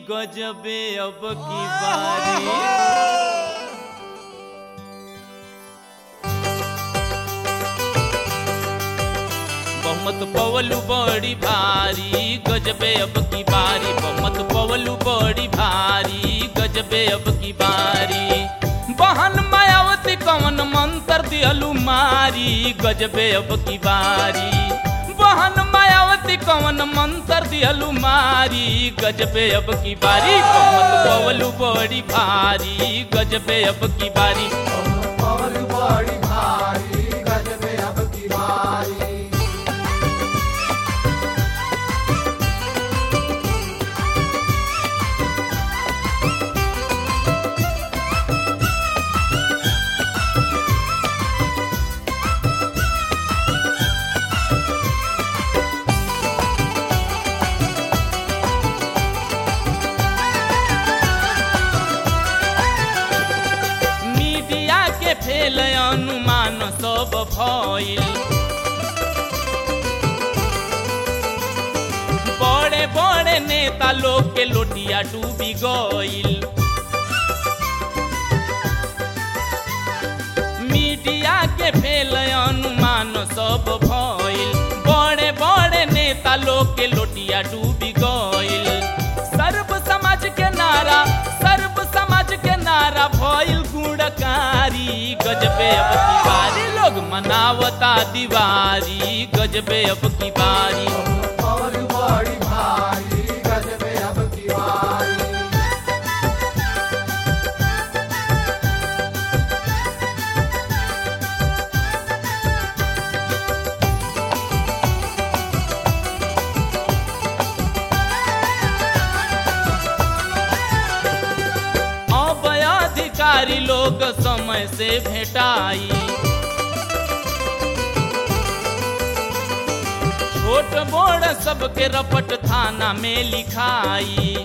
गजबे अब की बारी बहुमत पवलू बड़ी भारी गजबे अब की बारी बहुमत पवलू बड़ी भारी गजबे अब की बारी बहन मायावती कवन मंत्र दिहलू मारी गजबे अब की बारी बहन मायावती कवन मंत्र दिहलू मारी गजबे अब की बारी बहुमत पवलू बड़ी भारी गजबे अब की बारी पवन बड़ी भारी गजबे अब की बारी मीडिया के फेल अनुमान सब भइल बड़े बड़े नेता लोग के लोटिया डूबी गइल मीडिया के फेल अनुमान सब भइल बड़े बड़े नेता लोग के लोटिया डूबी गइल सर्व समाज के नारा सर्व समाज के नारा भइल गुणकारी गजबे अब की बारी लोग मनावता दीवारी गजबे अब की बारी पवन बड़ी भारी गजबे अब की बारी अब अधिकारी लोग समय से भेटाई छोट बड़ सबके रपट थाना में लिखाई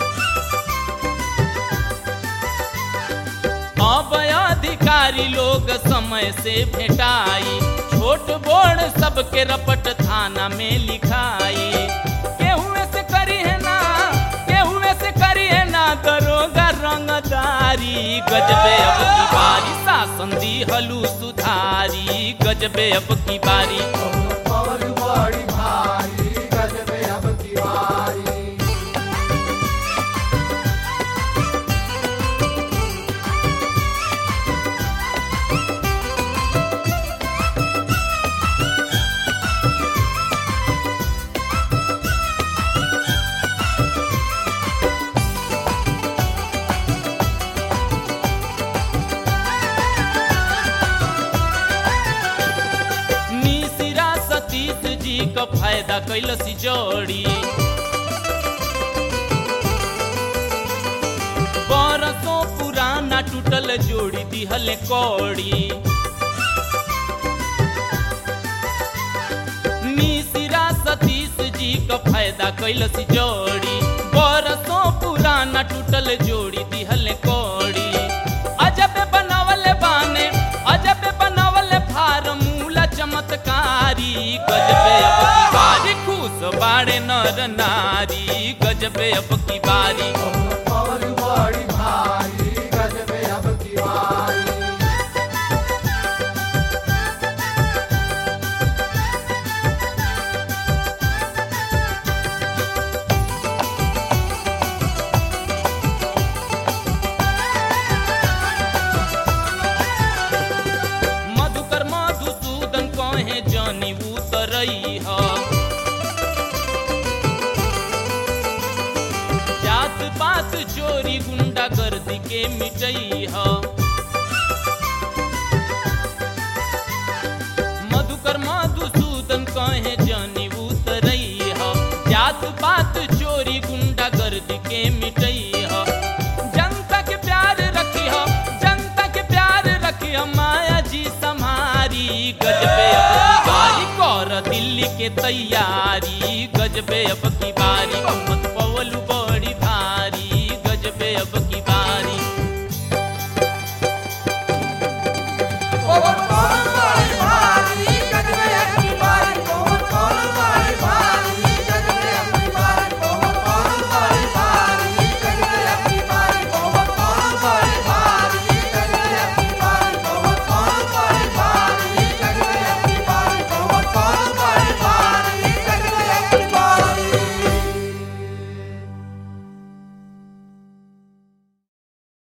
अब अधिकारी लोग समय से भेटाई छोट बड़ सबके रपट थाना में लिखाई केहुए से करी है ना केहुए से करी है ना दरोगा रंगदारी गजबे अब की बारी शासन दी हलू सुधारी गजबे अब की बारी पवन बड़ी भारी गजबे अब की बारी मिसिरा सतीश जी का फायदा कैलसी जोड़ी बरसों पुराना टूटल जोड़ी दिहल कौड़ी मिसिरा सतीश जी का फायदा कैलसी जोड़ी बरसों पुराना टूटल जोड़ी दिहल कौड़ी अजब बनावल बाने अजब बनावल फार्मूला चमत्कारी गजबे अब की बारी खुश बाड़े नर नारी गजबे अब की बारी पवन बड़ी भारी गजबे अब की बारी मधुकर मधुसूदन कहे जानी उतरई ह जात पात चोरी गुंडा गर्दी के मिटई ह मधुकर मधुसूदन कहे जानी उतरई ह जात पात चोरी गुंडा गर्दी के मिटई ह जनता के प्यार रखी हो जनता के प्यार रखी हो माया जी समारी गजबे अब की बारी कर दिल्ली के तैयारी गजबे अब की बारी